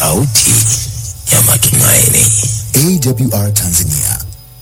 sauti ya matumaini. AWR Tanzania.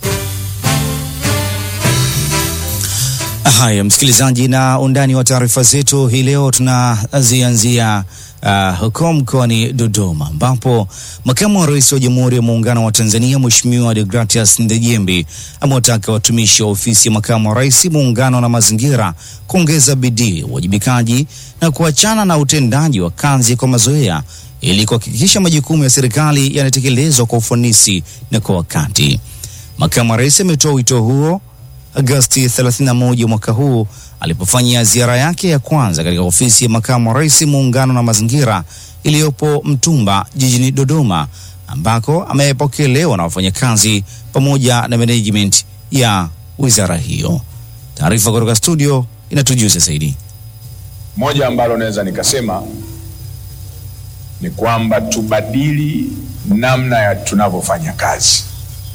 Haya, msikilizaji, na undani wa taarifa zetu hii leo tunazianzia uh, huko mkoani Dodoma ambapo makamu wa rais wa Jamhuri ya Muungano wa Tanzania Mheshimiwa Deogratias Ndejembi amewataka watumishi wa ofisi ya makamu wa rais muungano na mazingira kuongeza bidii, uwajibikaji na kuachana na utendaji wa kazi kwa mazoea ili kuhakikisha majukumu ya serikali yanatekelezwa kwa ufanisi na kwa wakati. Makamu wa rais ametoa wito huo Agosti 31 mwaka huu alipofanyia ziara yake ya kwanza katika ofisi ya makamu wa rais muungano na mazingira iliyopo Mtumba jijini Dodoma, ambako amepokelewa na wafanyakazi pamoja na management ya wizara hiyo. Taarifa kutoka studio inatujuza zaidi. Moja ambalo naweza nikasema ni kwamba tubadili namna ya tunavyofanya kazi.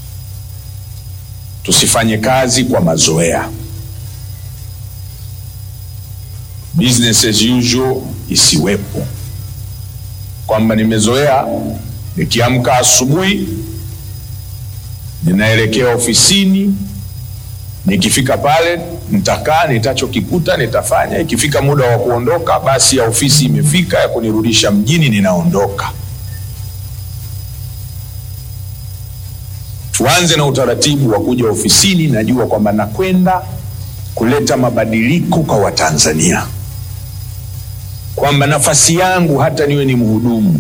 Tusifanye kazi kwa mazoea. Business as usual isiwepo, kwamba nimezoea nikiamka asubuhi ninaelekea ofisini, nikifika pale nitakaa, nitachokikuta nitafanya. Ikifika muda wa kuondoka, basi ya ofisi imefika ya kunirudisha mjini, ninaondoka. Tuanze na utaratibu wa kuja ofisini, najua kwamba nakwenda kuleta mabadiliko kwa Watanzania, kwamba nafasi yangu hata niwe ni mhudumu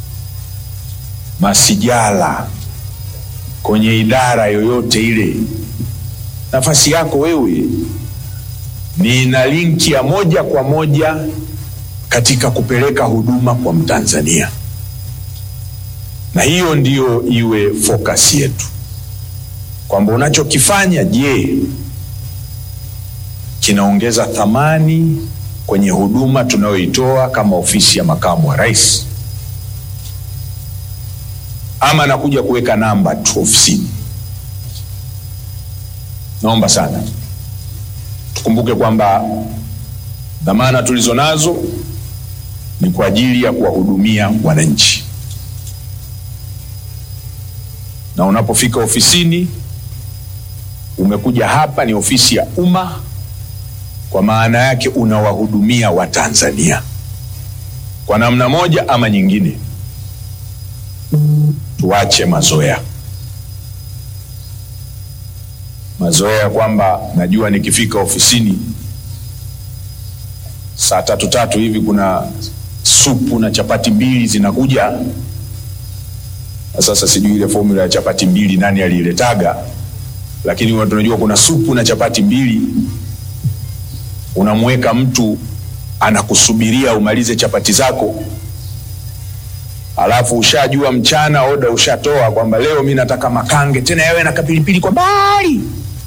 masijala kwenye idara yoyote ile, nafasi yako wewe ni na linki ya moja kwa moja katika kupeleka huduma kwa Mtanzania, na hiyo ndiyo iwe focus yetu kwamba unachokifanya, je, kinaongeza thamani kwenye huduma tunayoitoa kama ofisi ya makamu wa rais, ama nakuja kuweka namba tu ofisini? Naomba sana tukumbuke kwamba dhamana tulizo nazo ni kwa ajili ya kuwahudumia wananchi, na unapofika ofisini umekuja hapa, ni ofisi ya umma, kwa maana yake unawahudumia Watanzania kwa namna moja ama nyingine. Tuache mazoea, mazoea kwamba najua nikifika ofisini saa tatu tatu hivi kuna supu na chapati mbili zinakuja. Na sasa sijui ile formula ya chapati mbili nani aliiletaga lakini tunajua kuna supu na chapati mbili. Unamweka mtu anakusubiria umalize chapati zako, alafu ushajua mchana oda ushatoa kwamba leo mi nataka makange, tena yawe na kapilipili kwa mbali.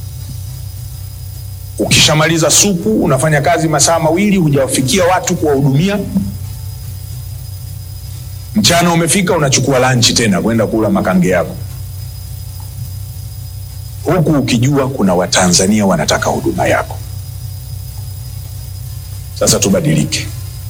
Ukishamaliza supu unafanya kazi masaa mawili, hujawafikia watu kuwahudumia. Mchana umefika, unachukua lanchi tena kwenda kula makange yako huku ukijua kuna Watanzania wanataka huduma yako. Sasa tubadilike.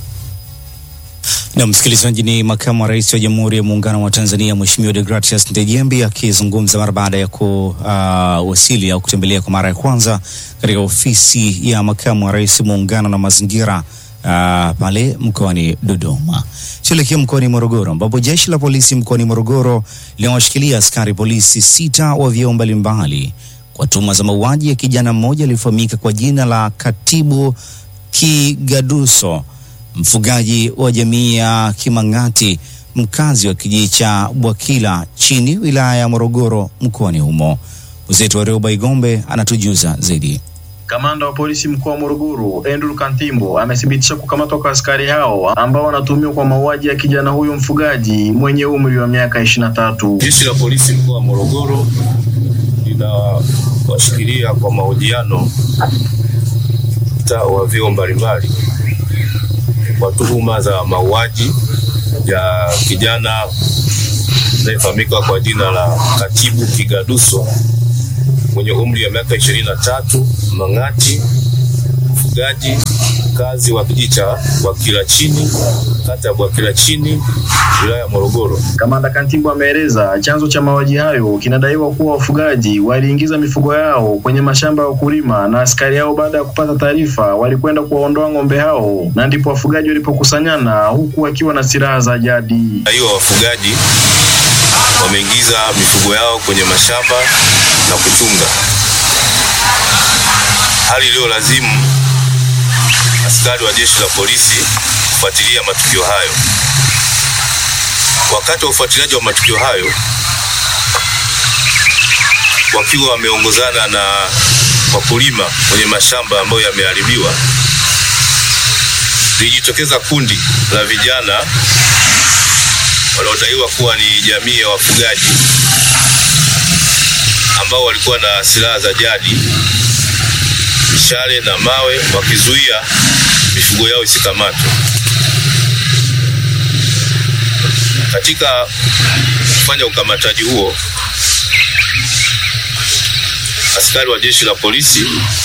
Na msikilizaji, ni makamu wa rais wa Jamhuri ya Muungano wa Tanzania Mheshimiwa Deogratias Ndejembi akizungumza mara baada ya kuwasili uh, au kutembelea kwa mara ya kwanza katika ofisi ya makamu wa rais Muungano na Mazingira uh, pale mkoani Dodoma. Tuelekea mkoani Morogoro ambapo jeshi la polisi mkoani Morogoro linawashikilia askari polisi sita wa vyeo mbalimbali kwa tuhuma za mauaji ya kijana mmoja aliyefahamika kwa jina la Katibu Kigaduso, mfugaji wa jamii ya Kimang'ati, mkazi wa kijiji cha Bwakila chini wilaya ya Morogoro mkoani humo. Mwenzetu wa Reuba Igombe anatujuza zaidi. Kamanda wa polisi mkoa wa Morogoro Andrew Kantimbo amethibitisha kukamatwa kwa askari hao ambao wanatuhumiwa kwa mauaji ya kijana huyo mfugaji mwenye umri wa miaka ishirini na tatu. Jeshi la polisi mkoa wa Morogoro linawashikilia kwa mahojiano wa vyeo mbalimbali kwa tuhuma za mauaji ya kijana anayefahamika kwa jina la Katibu Kigaduso mwenye umri wa miaka ishirini na tatu Mang'ati, mfugaji mkazi wa kijiji cha Bwakila chini, kata ya Bwakila chini, wilaya ya Morogoro. Kamanda Kantimbo ameeleza chanzo cha mauaji hayo kinadaiwa kuwa wafugaji waliingiza mifugo yao kwenye mashamba ya wakulima na askari hao baada ya kupata taarifa walikwenda kuwaondoa ng'ombe hao na ndipo wafugaji walipokusanyana huku wakiwa na silaha za jadi. Hiyo wafugaji wameingiza mifugo yao kwenye mashamba na kuchunga, hali iliyolazimu askari wa jeshi la polisi kufuatilia matukio hayo. Wakati wa ufuatiliaji wa matukio hayo, wakiwa wameongozana na wakulima kwenye mashamba ambayo yameharibiwa, lilijitokeza kundi la vijana wanaodaiwa kuwa ni jamii ya wafugaji ambao walikuwa na silaha za jadi, mishale na mawe, wakizuia mifugo yao isikamatwe. Katika kufanya ukamataji huo, askari wa jeshi la polisi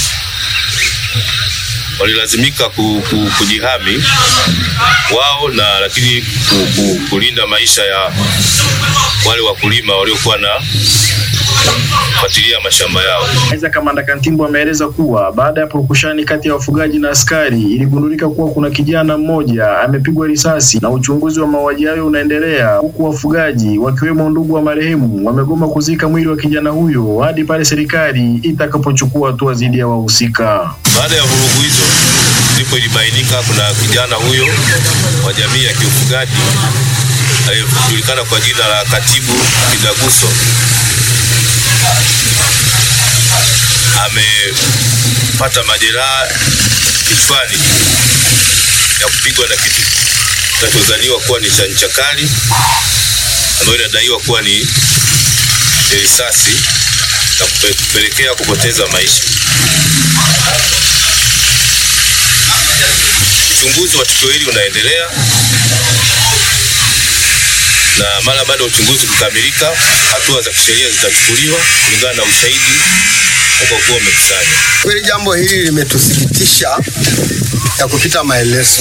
walilazimika ku, ku, kujihami wao na lakini ku, ku, kulinda maisha ya wale wakulima waliokuwa na kufuatilia mashamba yao. Aidha, kamanda Kantimbo ameeleza kuwa baada ya purukushani kati ya wafugaji na askari iligundulika kuwa kuna kijana mmoja amepigwa risasi na uchunguzi wa mauaji hayo unaendelea, huku wafugaji wakiwemo ndugu wa marehemu wamegoma kuzika mwili wa kijana huyo hadi pale serikali itakapochukua hatua dhidi ya wahusika. Baada ya vurugu hizo, ndipo ilibainika kuna kijana huyo wa jamii ya kiufugaji aliyejulikana kwa jina la Katibu Kidaguso amepata majeraha kichwani ya kupigwa na kitu kinachozaniwa kuwa ni cha ncha kali ambayo inadaiwa kuwa ni ni risasi na kupe- kupelekea kupoteza maisha. Uchunguzi wa tukio hili unaendelea na mara baada ya uchunguzi kukamilika, hatua za kisheria zitachukuliwa kulingana na ushahidi utakaokuwa umekusanywa. Kweli jambo hili limetusikitisha ya kupita maelezo,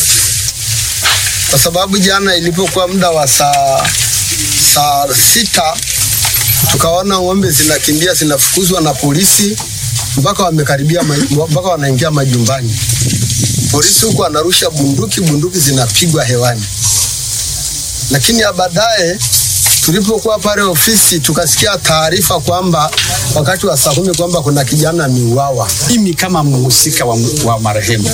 kwa sababu jana ilipokuwa muda wa saa saa sita tukaona ng'ombe zinakimbia zinafukuzwa na polisi mpaka wamekaribia ma- mpaka wanaingia majumbani. Polisi huku anarusha bunduki, bunduki zinapigwa hewani, lakini ya baadaye tulipokuwa pale ofisi tukasikia taarifa kwamba wakati wa saa kumi kwamba kuna kijana ameuawa. Mimi kama mhusika wa, wa marehemu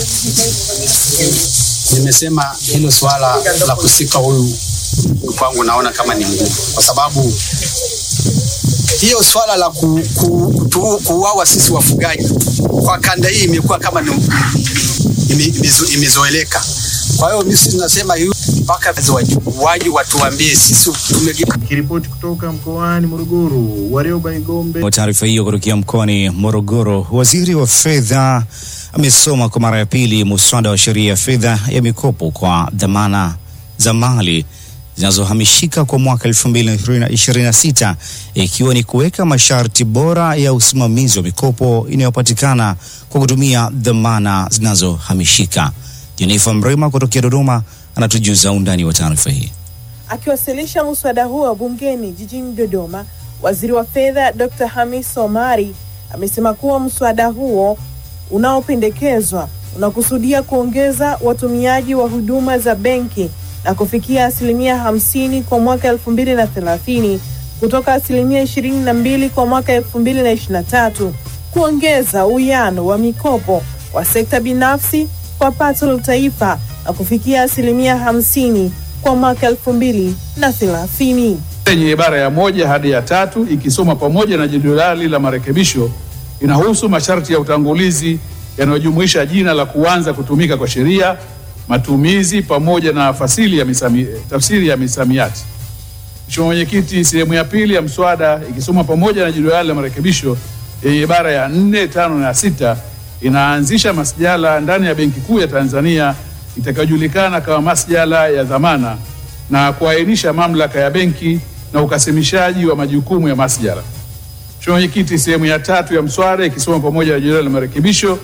nimesema hilo swala la kusika huyu kwangu naona kama ni ngumu, kwa sababu hiyo swala la ku, ku, kutu- kuuawa sisi wafugaji kwa kanda hii imekuwa kama ni ime- imezo- imezoeleka. Kwa hiyo mimi sisi nasema hiyo mpaka waji watuambie sisi tumege Kiripoti kutoka mkoani Morogoro, Warioba Igombe. Kwa taarifa hiyo kutokea mkoani Morogoro, waziri wa fedha amesoma kwa mara ya pili muswada wa sheria ya fedha ya mikopo kwa dhamana za mali zinazohamishika kwa mwaka 2026 ikiwa ni kuweka masharti bora ya usimamizi wa mikopo inayopatikana kwa kutumia dhamana zinazohamishika. Jenifa Mrema kutokea Dodoma anatujuza undani wa taarifa hii. Akiwasilisha muswada huo bungeni jijini Dodoma, waziri wa fedha Dr. Hamis Omari amesema kuwa mswada huo unaopendekezwa unakusudia kuongeza watumiaji wa huduma za benki na kufikia asilimia hamsini kwa mwaka elfu mbili na thelathini kutoka asilimia ishirini na mbili kwa mwaka elfu mbili na ishirini na tatu kuongeza uwiano wa mikopo wa sekta binafsi kwa pato la taifa na kufikia asilimia hamsini kwa mwaka elfu mbili na thelathini. yenye ibara ya moja hadi ya tatu ikisoma pamoja na jedwali la marekebisho inahusu masharti ya utangulizi yanayojumuisha jina la kuanza kutumika kwa sheria, matumizi pamoja na fasili ya misami, tafsiri ya misamiati. Mheshimiwa Mwenyekiti, sehemu ya pili ya mswada ikisoma pamoja na jedwali la marekebisho yenye ibara ya nne, tano na sita inaanzisha masjala ndani ya Benki Kuu ya Tanzania itakayojulikana kama masjala ya dhamana na kuainisha mamlaka ya benki na ukasimishaji wa majukumu ya masjala. Mheshimiwa Mwenyekiti, sehemu ya tatu ya mswada ikisoma pamoja na jedwali la marekebisho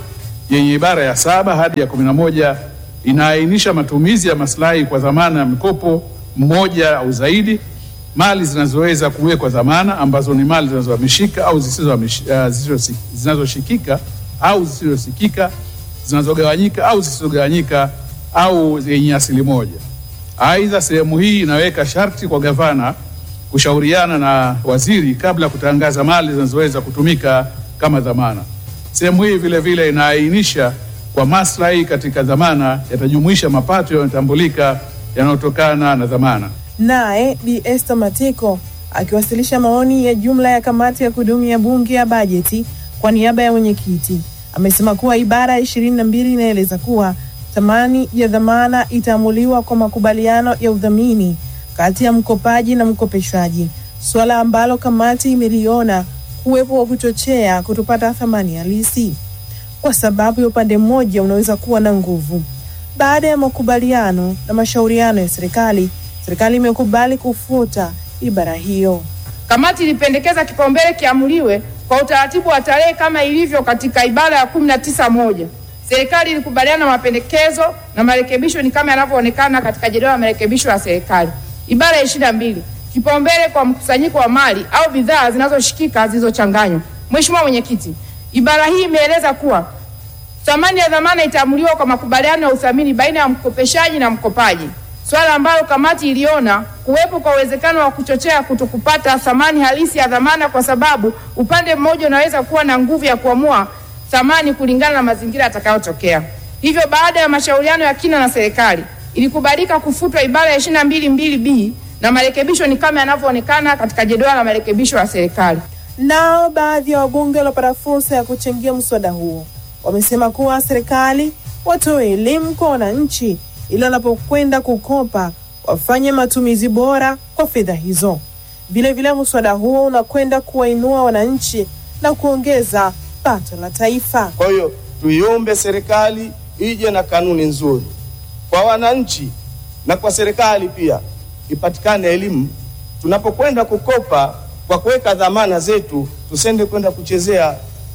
yenye ibara ya saba hadi ya kumi na moja inaainisha matumizi ya maslahi kwa dhamana ya mkopo mmoja au zaidi, mali zinazoweza kuwekwa dhamana ambazo ni mali zinazohamishika au zisizohamish- uh, zisizo- zinazoshikika au zisizoshikika, zinazogawanyika au zisizogawanyika au zenye asili moja. Aidha, sehemu hii inaweka sharti kwa gavana kushauriana na waziri kabla ya kutangaza mali zinazoweza kutumika kama dhamana. Sehemu hii vile vile inaainisha kwa maslahi katika dhamana yatajumuisha mapato yanayotambulika yanayotokana na dhamana. Naye Bi Esther Matiko akiwasilisha maoni ya jumla ya kamati ya kudumu ya bunge ya bajeti kwa niaba ya mwenyekiti amesema kuwa ibara ya ishirini na mbili inaeleza kuwa thamani ya dhamana itaamuliwa kwa makubaliano ya udhamini kati ya mkopaji na mkopeshaji, suala ambalo kamati imeliona kuwepo wa kuchochea kutopata thamani halisi kwa sababu ya upande mmoja unaweza kuwa na nguvu. Baada ya makubaliano na mashauriano ya serikali, serikali imekubali kufuta ibara hiyo. Kamati ilipendekeza kipaumbele kiamuliwe kwa utaratibu wa tarehe kama ilivyo katika ibara ya kumi na tisa moja. Serikali ilikubaliana na mapendekezo na marekebisho ni kama yanavyoonekana katika jedwali la marekebisho ya serikali. Ibara ya ishirini na mbili kipaumbele kwa mkusanyiko wa mali au bidhaa zinazoshikika zilizochanganywa. Mheshimiwa Mwenyekiti, ibara hii imeeleza kuwa thamani ya dhamana itaamuliwa kwa makubaliano ya uthamini baina ya mkopeshaji na mkopaji, swala ambalo kamati iliona kuwepo kwa uwezekano wa kuchochea kutokupata thamani halisi ya dhamana, kwa sababu upande mmoja unaweza kuwa na nguvu ya kuamua thamani kulingana na mazingira yatakayotokea. Hivyo, baada ya mashauriano ya kina na serikali, ilikubalika kufutwa ibara ya ishirini na mbili mbili b na marekebisho ni kama yanavyoonekana katika jedwali la marekebisho ya serikali. Nao baadhi ya wabunge waliopata fursa ya kuchangia mswada huo wamesema kuwa serikali watoe elimu kwa wananchi ili wanapokwenda kukopa wafanye matumizi bora kwa fedha hizo. Vilevile, mswada huo unakwenda kuwainua wananchi na kuongeza pato la taifa. Kwa hiyo tuiombe serikali ije na kanuni nzuri kwa wananchi na kwa serikali pia, ipatikane elimu tunapokwenda kukopa kwa kuweka dhamana zetu, tusende kwenda kuchezea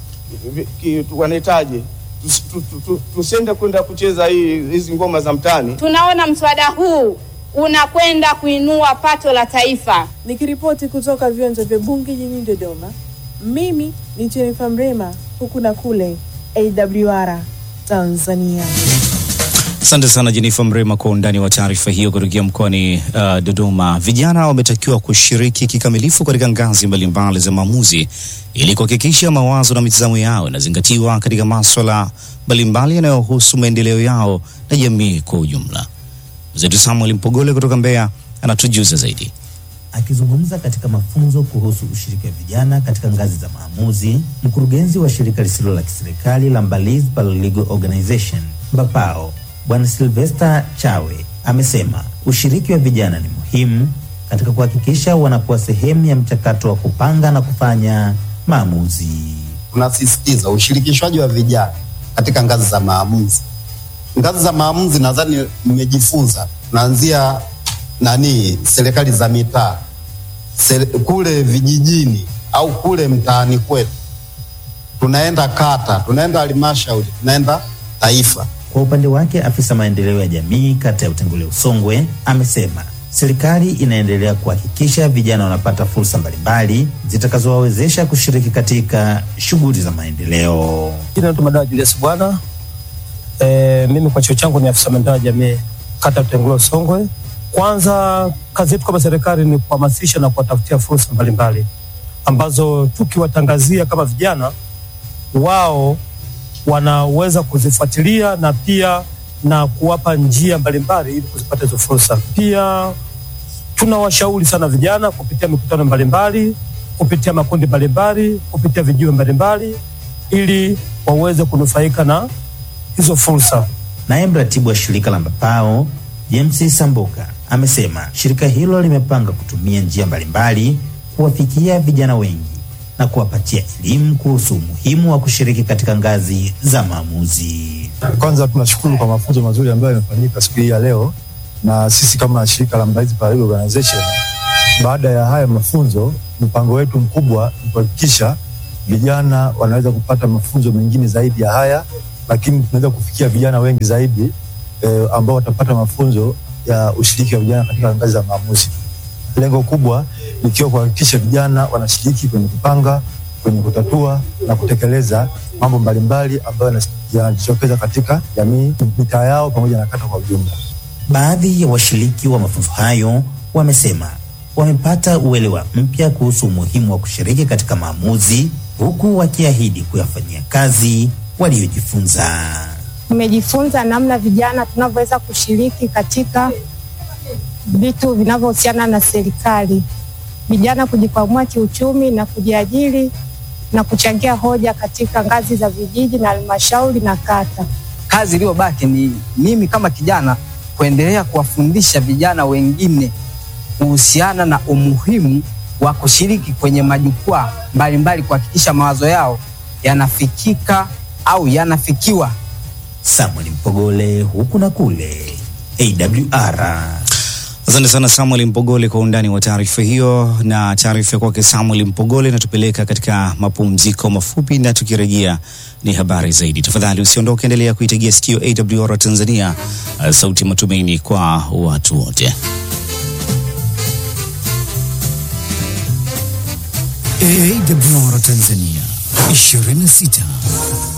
vi- ki- tu- wanahitaji tus- tu- tu- tu- tusende kwenda kucheza hii hizi ngoma za mtaani. Tunaona mswada huu unakwenda kuinua pato la taifa. Nikiripoti kutoka viwanja vya bunge jijini Dodoma, mimi ni Jennifer Mrema, huku na kule AWR Tanzania. Asante sana Jenifa Mrema kwa undani wa taarifa hiyo kutokea mkoani uh, Dodoma. Vijana wametakiwa kushiriki kikamilifu katika ngazi mbalimbali za maamuzi ili kuhakikisha mawazo na mitazamo yao inazingatiwa katika maswala mbalimbali yanayohusu maendeleo yao na jamii kwa ujumla. Mzetu Samuel Mpogole kutoka Mbeya anatujuza zaidi. Akizungumza katika mafunzo kuhusu ushiriki wa vijana katika ngazi za maamuzi, mkurugenzi wa shirika lisilo la kiserikali la Mbalizi Paralegal Organization Mbapao, Bwana Sylvester Chawe amesema ushiriki wa vijana ni muhimu katika kuhakikisha wanakuwa sehemu ya mchakato wa kupanga na kufanya maamuzi. tunasisitiza ushirikishwaji wa vijana katika ngazi za maamuzi. Ngazi za maamuzi nadhani mmejifunza, tunaanzia nani, serikali za mitaa, sere- kule vijijini au kule mtaani kwetu, tunaenda kata, tunaenda halmashauri, tunaenda taifa. Kwa upande wake, afisa maendeleo ya jamii kata ya Utengule Usongwe amesema serikali inaendelea kuhakikisha vijana wanapata fursa mbalimbali zitakazowawezesha kushiriki katika shughuli za maendeleo. Jina naitwa Madawa Julius Bwana. E, mimi kwa cheo changu ni afisa maendeleo ya jamii kata ya Utengule Songwe. Kwanza kazi yetu kama serikali ni kuhamasisha na kuwatafutia fursa mbalimbali ambazo tukiwatangazia kama vijana wao wanaweza kuzifuatilia na pia na kuwapa njia mbalimbali ili kuzipata hizo fursa. Pia tunawashauri sana vijana kupitia mikutano mbalimbali, kupitia makundi mbalimbali, kupitia vijiwe mbalimbali ili waweze kunufaika na hizo fursa. Naye mratibu wa shirika la Mbapao James Sambuka amesema shirika hilo limepanga kutumia njia mbalimbali kuwafikia vijana wengi na kuwapatia elimu kuhusu umuhimu wa kushiriki katika ngazi za maamuzi. Kwanza tunashukuru kwa mafunzo mazuri ambayo yamefanyika siku hii ya leo, na sisi kama shirika la Mbalizi Paralegal Organization, baada ya haya mafunzo, mpango wetu mkubwa ni kuhakikisha vijana wanaweza kupata mafunzo mengine zaidi ya haya lakini tunaweza kufikia vijana wengi zaidi eh, ambao watapata mafunzo ya ushiriki wa vijana katika ngazi za maamuzi. Lengo kubwa likiwa kuhakikisha vijana wanashiriki kwenye kupanga, kwenye kutatua na kutekeleza mambo mbalimbali ambayo yanas- yanajitokeza katika jamii, mitaa yao pamoja na kata kwa ujumla. Baadhi ya washiriki wa mafunzo hayo wamesema wamepata uelewa mpya kuhusu umuhimu wa kushiriki katika maamuzi, huku wakiahidi kuyafanyia kazi waliojifunza. Tumejifunza namna vijana tunavyoweza kushiriki katika vitu vinavyohusiana na serikali, vijana kujikwamua kiuchumi na kujiajiri na kuchangia hoja katika ngazi za vijiji na halmashauri na kata. kazi iliyobaki ni mimi kama kijana kuendelea kuwafundisha vijana wengine kuhusiana na umuhimu wa kushiriki kwenye majukwaa mbalimbali kuhakikisha mawazo yao yanafikika au yanafikiwa. Samuel Mpogole, huku na kule, AWR. Asante sana Samuel Mpogole kwa undani wa taarifa hiyo, na taarifa kwake Samuel Mpogole inatupeleka katika mapumziko mafupi, na tukirejea ni habari zaidi. Tafadhali usiondoke, endelea kuitegea sikio AWR Tanzania, uh, sauti ya matumaini kwa watu wote. AWR Tanzania 26